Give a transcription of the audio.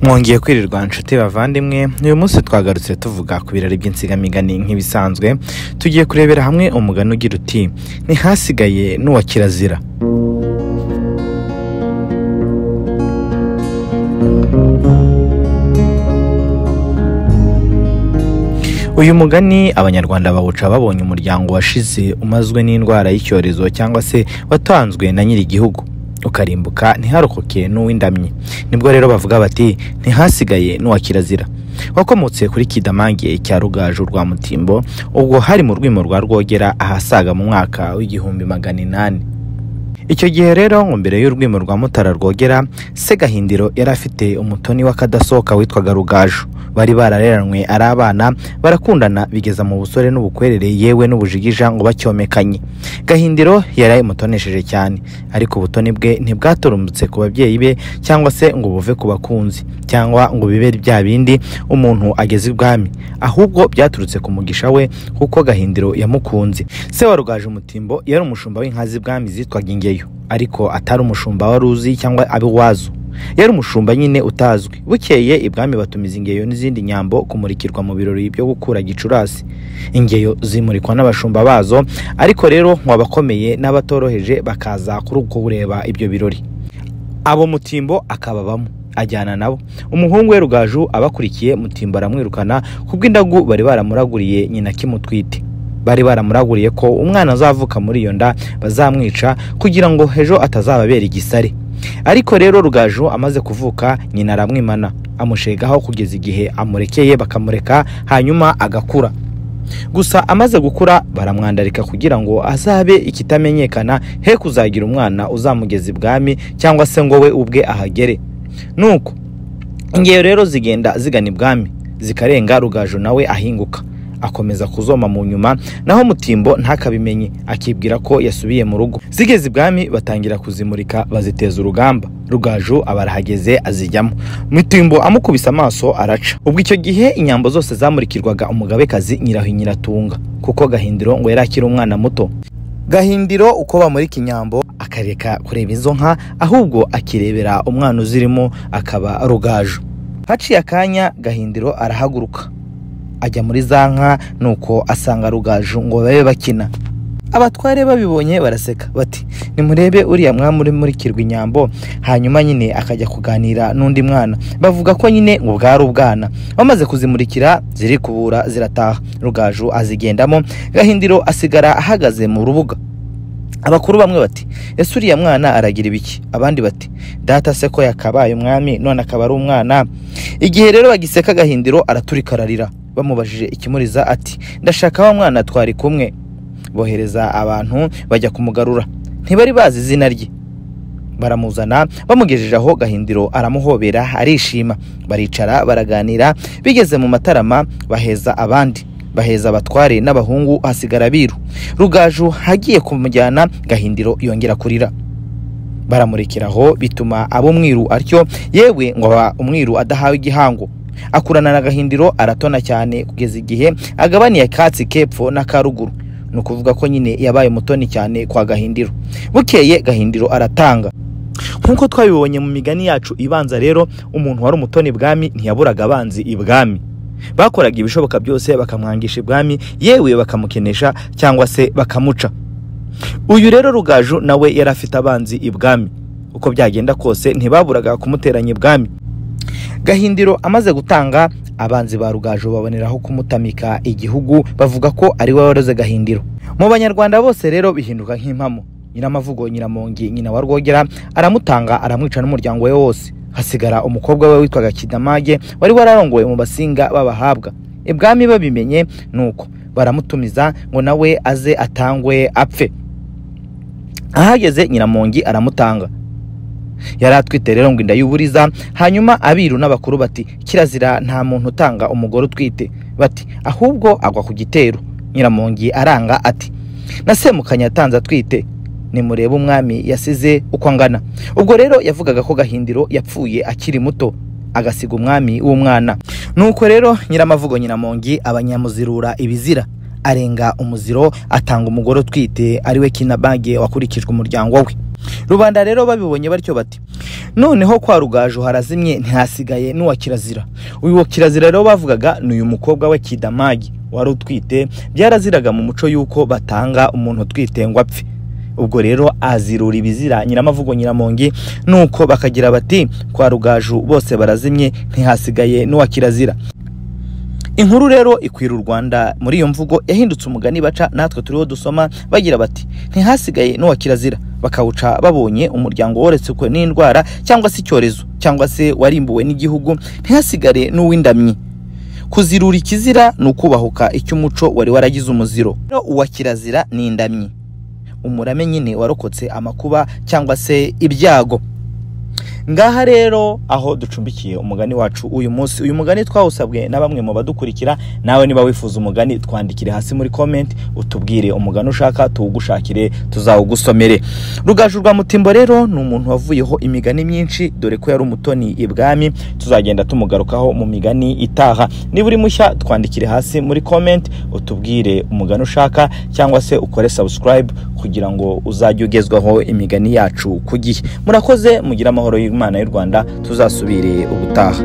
mwongeye kwirirwa inshuti bavandimwe uyu munsi twagarutse tuvuga ku birari by'insigamigani nk'ibisanzwe tugiye kurebera hamwe umugani ugira uti ntihasigaye n'uwa kirazira uyu mugani abanyarwanda bawuca babonye umuryango washize umazwe n'indwara y'icyorezo cyangwa se watanzwe na nyiri igihugu ukarimbuka ntiharokoke n'uw'indamyi nibwo rero bavuga bati ntihasigaye n'uwa kirazira wakomotse kuri kidamange cya rugaju rwa mutimbo ubwo hari mu rwimo rwa rwogera ahasaga mu mwaka w'igihumbi magana inani icyo gihe rero ngo mbere y'urwimo rwa mutara rwogera se gahindiro yari afite umutoni w'akadasohoka witwaga rugaju bari barareranywe ari abana barakundana bigeza mu busore n'ubukwerere yewe n'ubujigija ngo bacyomekanye gahindiro yari imutonesheje cyane ariko ubutoni bwe ntibwaturumbutse ku babyeyi be cyangwa se ngo buve ku bakunzi cyangwa ngo bibe bya bindi umuntu ageze ibwami ahubwo byaturutse ku mugisha we kuko gahindiro yamukunze se wa rugaju umutimbo yari umushumba w'inka z'ibwami zitwaga ingeyo ariko atari umushumba waruzi cyangwa abiwazo yari umushumba nyine utazwi bukeye ibwami batumiza ingeyo n'izindi nyambo kumurikirwa mu birori byo gukura gicurasi ingeyo zimurikwa n'abashumba bazo ariko rero abakomeye n'abatoroheje bakaza kuri ubwo bureba ibyo birori abo mutimbo akababamo ajyana nabo umuhungu we rugaju abakurikiye mutimbo aramwirukana kubw'indagu bari baramuraguriye nyina kimutwite bari baramuraguriye ko umwana azavuka muri iyo nda bazamwica kugira ngo ejo atazababera igisare ariko rero rugaju amaze kuvuka nyina aramwimana amushegaho kugeza igihe amurekeye bakamureka hanyuma agakura gusa amaze gukura baramwandarika kugira ngo azabe ikitamenyekana he kuzagira umwana uzamugeza ibwami cyangwa se ngo we ubwe ahagere nuko ingeyo rero zigenda zigana ibwami zikarenga rugaju nawe ahinguka akomeza kuzoma mu nyuma naho mutimbo ntakabimenye akibwira ko yasubiye mu rugo zigeze ibwami batangira kuzimurika baziteza urugamba rugaju aba arahageze azijyamo mutimbo amukubise amaso araca ubwo icyo gihe inyambo zose zamurikirwaga umugabekazi nyirahinyiratunga kuko gahindiro ngo yari akiri umwana muto gahindiro uko bamurika inyambo akareka kureba izo nka ahubwo akirebera umwana uzirimo akaba rugaju haciye akanya gahindiro arahaguruka ajya muri za nka nuko asanga rugaju ngo babe bakina abatware babibonye baraseka bati nimurebe uriya mwami uri murikirwa inyambo hanyuma nyine akajya kuganira n'undi mwana bavuga ko nyine ngo bwari ubwana bamaze kuzimurikira zirikubura zirataha rugaju azigendamo gahindiro asigara ahagaze mu rubuga abakuru bamwe bati ese uriya mwana aragira ibiki abandi bati data se ko yakabaye umwami none akaba ari umwana igihe rero bagiseka gahindiro araturika ararira bamubajije ikimuriza ati ndashaka wa mwana twari kumwe bohereza abantu bajya kumugarura ntibari bazi izina rye baramuzana bamugejeje aho gahindiro aramuhobera arishima baricara baraganira bigeze mu matarama baheza abandi baheza abatware n'abahungu hasigara biru rugaju hagiye kumujyana gahindiro yongera kurira baramurikiraho bituma aba umwiru atyo yewe ngo aba umwiru adahawe igihango akurana na gahindiro aratona cyane kugeza igihe agabaniye akatsi kepfo na karuguru ni ukuvuga ko nyine yabaye mutoni cyane kwa gahindiro bukeye gahindiro aratanga nk'uko twabibonye mu migani yacu ibanza rero umuntu wari umutoni bwami ntiyaburaga abanzi ibwami bakoraga ibishoboka byose bakamwangisha ibwami yewe bakamukenesha cyangwa se bakamuca uyu rero rugaju nawe yari afite abanzi ibwami uko byagenda kose ntibaburaga kumuteranya ibwami gahindiro amaze gutanga abanzi ba rugaju baboneraho kumutamika igihugu bavuga ko ari we waroze gahindiro mu banyarwanda bose rero bihinduka nk'impamo nyiramavugo nyiramongi nyina wa rwogera aramutanga aramwica n'umuryango we wose hasigara umukobwa we witwaga kidamage wari wararongowe mu basinga b'abahabwa ibwami babimenye nuko baramutumiza ngo nawe aze atangwe apfe ahageze nyiramongi aramutanga yari atwite rero ngo inda y'uburiza hanyuma abiru n'abakuru bati kirazira nta muntu utanga umugore utwite bati ahubwo agwa ku gitero nyiramongi aranga ati nasemukanye atanze atwite nimurebe umwami yasize uko angana ubwo rero yavugaga ko gahindiro yapfuye akiri muto agasiga umwami w'umwana nuko rero nyiramavugo nyiramongi abanyamuzirura ibizira arenga umuziro atanga umugore utwite ariwe kinabage wakurikijwe umuryango we rubanda rero babibonye batyo bati noneho kwa rugaju harazimye ntihasigaye n'uwa kirazira uyu wa kirazira rero bavugaga ni uyu mukobwa we kidamagi wari utwite byaraziraga mu muco y'uko batanga umuntu utwite ngo apfe ubwo rero azirura ibizira nyiramavugo nyiramongi nuko bakagira bati kwa rugaju bose barazimye ntihasigaye n'uwa kirazira inkuru rero ikwira u rwanda muri iyo mvugo yahindutse umugani baca natwe turiho dusoma bagira bati ntihasigaye n'uwa kirazira bakawuca babonye umuryango worekwe n'indwara cyangwa se icyorezo cyangwa se warimbuwe n'igihugu ntihasigare n'uw'indamyi kuzirura ikizira ni ukubahuka icy'umuco wari waragize umuziro uwa kirazira ni indamyi umurame nyine warokotse amakuba cyangwa se ibyago ngaha rero aho ducumbikiye umugani wacu uyu munsi uyu mugani twawusabwe na bamwe mu badukurikira nawe niba wifuza umugani twandikire hasi muri komenti utubwire umugani ushaka tuwugushakire tuzawugusomere rugaju rwa mutimbo rero ni umuntu wavuyeho imigani myinshi dore ko yari umutoni ibwami tuzagenda tumugarukaho mu migani itaha niba uri mushya twandikire hasi muri komenti utubwire umugani ushaka cyangwa se ukore subscribe kugira ngo uzajye ugezwaho imigani yacu ku gihe murakoze mugire amahoro y'u y'Imana y'u Rwanda tuzasubire ubutaha